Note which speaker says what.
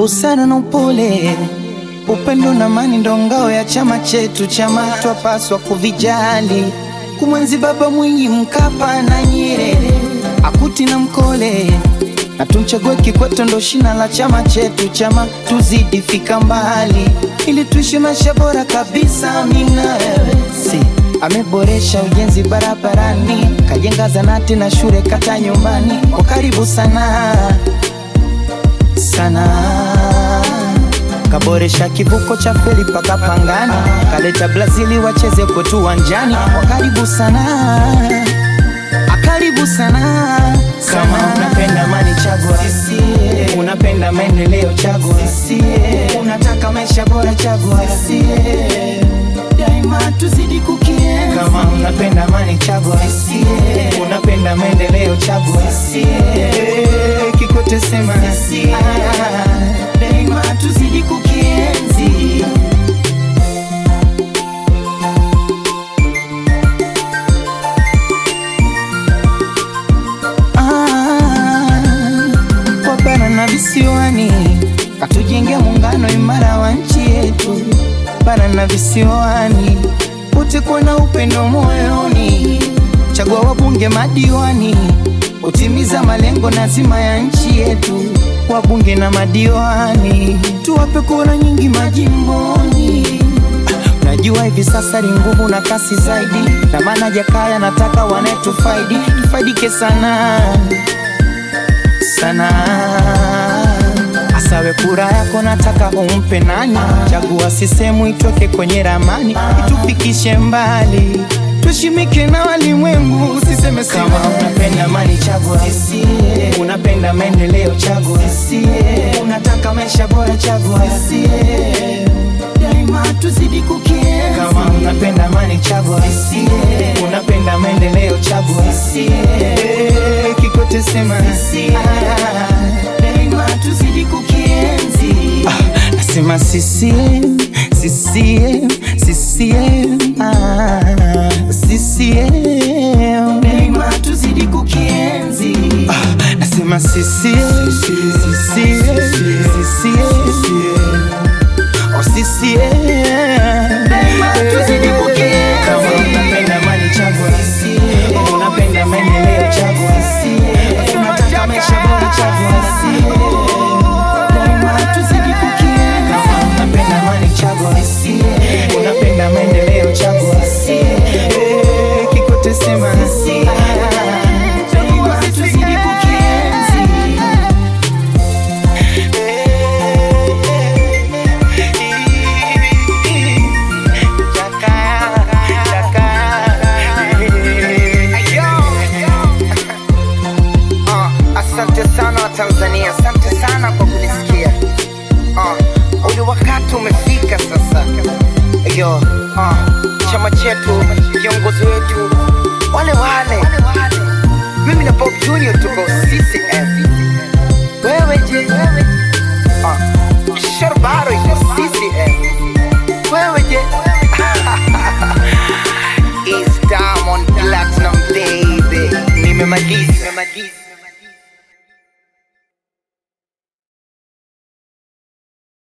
Speaker 1: busara na upole, upendo na amani ndo ngao ya chama chetu. Chama twapaswa kuvijali, kumwenzi Baba Mwinyi, Mkapa na Nyerere, Akuti na Mkole na tumchague Kikwete ndo shina la chama chetu. Chama tuzidi fika mbali, ili tuishi maisha bora kabisa. Mimi na wewe si ameboresha ujenzi barabarani, kajenga zanati na shule kata nyumbani, kwa karibu sana sana kaboresha kivuko cha feri paka Pangani, kaleta Brazili wacheze kwetu uwanjani, kwa karibu sana akaribu sana kama unapenda amani chagua CCM, unapenda maendeleo chagua CCM, unataka maisha bora chagua CCM, daima tuzidi kukienzi. Kama unapenda amani chagua CCM, unapenda maendeleo chagua CCM, Kikwete sema CCM, daima tuzidi kukienzi. Ah, kwa bara na visiwani katujenge muungano imara wa nchi yetu. Bara na visiwani wote kuwa na upendo moyoni, chagua wabunge madiwani, utimiza malengo na zima ya nchi yetu. Wabunge na madiwani tuwape kura nyingi majimboni. Najua hivi sasa ni nguvu na kasi zaidi, na maana Jakaya nataka wanayetufaidi tufaidike sana sana. Asawe kura yako nataka umpe nani? Chagua sisemu itoke kwenye ramani, itufikishe mbali, tushimike na walimwengu. Usiseme kama unapenda amani, chagua CCM. Unapenda maendeleo, chagua CCM. Unataka maisha bora, chagua CCM. Daima tuzidi kukienzi. Kama unapenda amani, chagua CCM. Unapenda maendeleo, chagua CCM. Kikwete sema CCM. Daima tuzidi kukienzi. Ah, nasema CCM, CCM, CCM, ah, CCM. Daima tuzidi kukienzi. Ah, nasema CCM, CCM, CCM. Oh, CCM. Daima tuzidi kukienzi. Kama unapenda amani chagua CCM. Unapenda maendeleo chagua CCM. Unataka maisha bora chagua CCM. Daima tuzidi kukienzi. Kama unapenda amani chagua CCM. Unapenda maendeleo chagua CCM. Eh, Kikwete sema CCM. Daima tuzidi kukienzi.
Speaker 2: Ah, asante sana Watanzania, asante sana kwa kunisikia. Ah, ule wakati umefika sasa. Yo, ah, chama chetu, viongozi wetu wale wale, mimi na Bob Junior tuko CCM. Wewe je? Ah, Sharbaro iko CCM. Wewe je? Is Diamond Platinum baby. Nimemaliza. Nimemaliza.